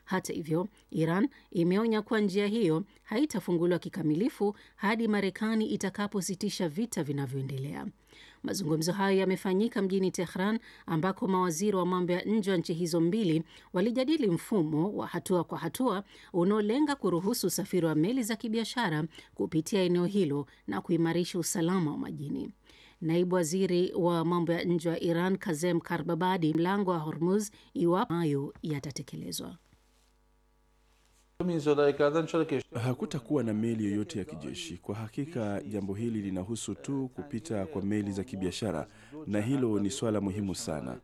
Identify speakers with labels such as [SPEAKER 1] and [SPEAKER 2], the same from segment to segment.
[SPEAKER 1] Hata hivyo, Iran imeonya kuwa njia hiyo haitafunguliwa kikamilifu hadi Marekani itakapositisha vita vinavyoendelea. Mazungumzo hayo yamefanyika mjini Tehran ambako mawaziri wa mambo ya nje wa nchi hizo mbili walijadili mfumo wa hatua kwa hatua unaolenga kuruhusu usafiri wa meli za kibiashara kupitia eneo hilo na kuimarisha usalama wa majini. Naibu waziri wa mambo ya nje wa Iran Kazem Karbabadi mlango wa Hormuz iwapo hayo yatatekelezwa.
[SPEAKER 2] Hakutakuwa na meli yoyote ya kijeshi. Kwa hakika, jambo hili linahusu tu kupita kwa meli za kibiashara, na hilo ni swala muhimu sana.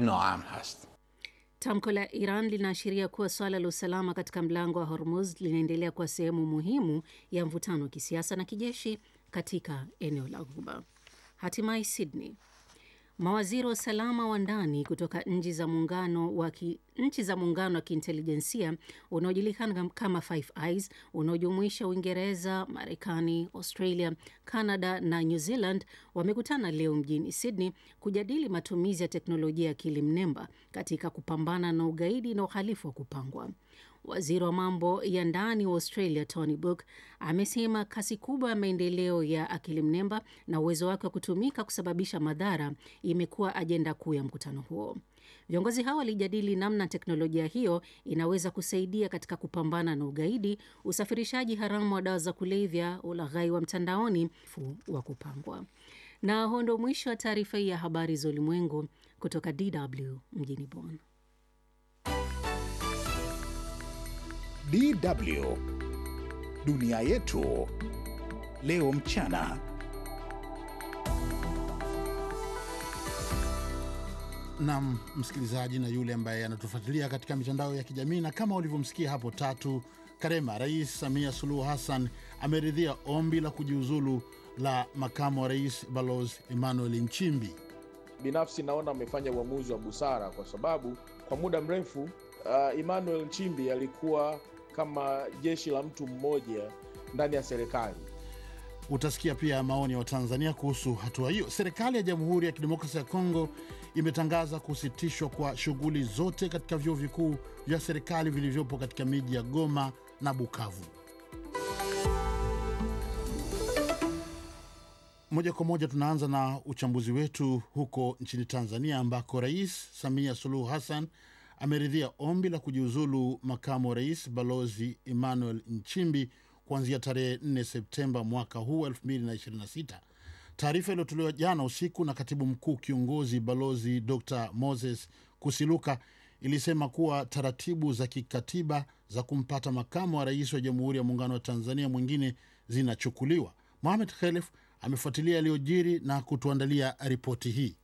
[SPEAKER 1] Tamko la Iran linaashiria kuwa swala la usalama katika mlango wa Hormuz linaendelea kuwa sehemu muhimu ya mvutano wa kisiasa na kijeshi katika eneo la Ghuba. Hatimaye Sydney, mawaziri wa usalama wa ndani kutoka nchi za muungano wa nchi za muungano wa kiintelijensia unaojulikana kama Five Eyes unaojumuisha Uingereza, Marekani, Australia, Canada na New Zealand wamekutana leo mjini Sydney kujadili matumizi ya teknolojia ya akili mnemba katika kupambana na ugaidi na uhalifu wa kupangwa. Waziri wa mambo ya ndani wa Australia Tony Burke amesema kasi kubwa ya maendeleo ya akili mnemba na uwezo wake wa kutumika kusababisha madhara imekuwa ajenda kuu ya mkutano huo. Viongozi hao walijadili namna teknolojia hiyo inaweza kusaidia katika kupambana na ugaidi, usafirishaji haramu wa dawa za kulevya, ulaghai wa mtandaoni wa kupangwa. Na huo ndo mwisho wa taarifa hii ya habari za ulimwengu kutoka DW mjini Bonn.
[SPEAKER 3] DW dunia yetu leo mchana.
[SPEAKER 4] Nam msikilizaji na yule ambaye anatufuatilia katika mitandao ya kijamii, na kama ulivyomsikia hapo Tatu Karema, Rais Samia Suluhu Hassan ameridhia ombi la kujiuzulu la makamu wa rais Balozi Emmanuel Nchimbi.
[SPEAKER 5] Binafsi naona amefanya uamuzi wa busara kwa sababu kwa muda mrefu uh, Emmanuel Nchimbi alikuwa kama jeshi la mtu mmoja ndani ya serikali.
[SPEAKER 4] Utasikia pia maoni ya Watanzania kuhusu hatua hiyo. Serikali ya Jamhuri ya Kidemokrasia ya Kongo imetangaza kusitishwa kwa shughuli zote katika vyuo vikuu vya serikali vilivyopo katika miji ya Goma na Bukavu. Moja kwa moja tunaanza na uchambuzi wetu huko nchini Tanzania, ambako Rais Samia Suluhu Hassan ameridhia ombi la kujiuzulu makamu wa rais Balozi Emmanuel Nchimbi kuanzia tarehe 4 Septemba mwaka huu 2026. Taarifa iliyotolewa jana usiku na katibu mkuu kiongozi Balozi Dr Moses Kusiluka ilisema kuwa taratibu za kikatiba za kumpata makamu wa rais wa Jamhuri ya Muungano wa Tanzania mwingine zinachukuliwa. Mohamed Khelef amefuatilia yaliyojiri na kutuandalia ripoti hii.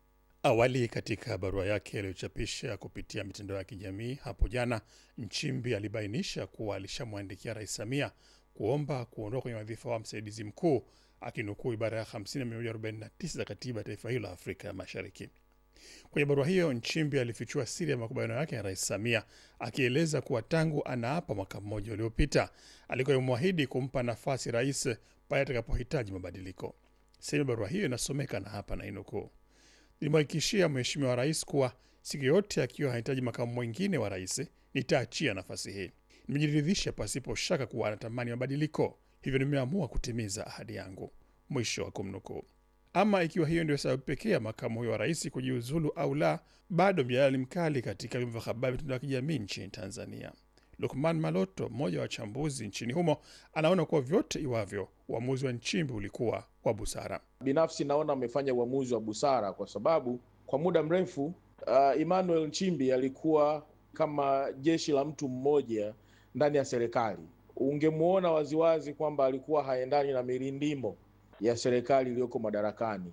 [SPEAKER 6] Awali katika barua yake aliyochapisha kupitia mitandao ya kijamii hapo jana, Nchimbi alibainisha kuwa alishamwandikia Rais Samia kuomba kuondoka kwenye wadhifa wa msaidizi mkuu, akinukuu ibara ya 50 na 149 za katiba ya taifa hilo la Afrika ya Mashariki. Kwenye barua hiyo, Nchimbi alifichua siri ya makubaliano yake na Rais Samia, akieleza kuwa tangu anaapa mwaka mmoja uliopita alikuwa amemwahidi kumpa nafasi rais pale atakapohitaji mabadiliko. Sehemu ya barua hiyo inasomeka na hapa na inukuu Nilimhakikishia Mheshimiwa Rais kuwa siku yote akiwa hahitaji makamu mwingine wa rais nitaachia nafasi hii. Nimejiridhisha pasipo shaka kuwa anatamani mabadiliko, hivyo nimeamua kutimiza ahadi yangu. Mwisho wa kumnukuu. Ama ikiwa hiyo ndio sababu pekee ya makamu huyo wa rais kujiuzulu au la, bado mjadala ni mkali katika vyombo vya habari, mitandao ya kijamii nchini Tanzania. Lukman Maloto, mmoja wa wachambuzi nchini humo, anaona kuwa vyote iwavyo, uamuzi wa Nchimbi ulikuwa wa busara.
[SPEAKER 5] Binafsi naona amefanya uamuzi wa busara kwa sababu kwa muda mrefu uh, Emmanuel Nchimbi alikuwa kama jeshi la mtu mmoja ndani ya serikali. Ungemwona waziwazi kwamba alikuwa haendani na mirindimo ya serikali iliyoko madarakani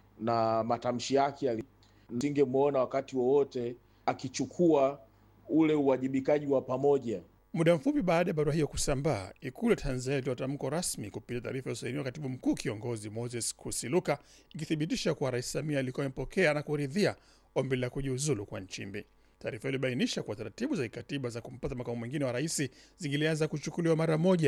[SPEAKER 5] na matamshi yake, singemwona wakati wowote akichukua ule uwajibikaji wa pamoja.
[SPEAKER 6] Muda mfupi baada ya barua hiyo kusambaa, Ikulu ya Tanzania ilitoa tamko rasmi kupitia taarifa iliyosainiwa katibu mkuu kiongozi Moses Kusiluka, ikithibitisha kuwa Rais Samia alikuwa amepokea na kuridhia ombi la kujiuzulu kwa Nchimbi. Taarifa hiyo ilibainisha kuwa taratibu za kikatiba za kumpata makamu mwingine wa rais zingilianza kuchukuliwa mara moja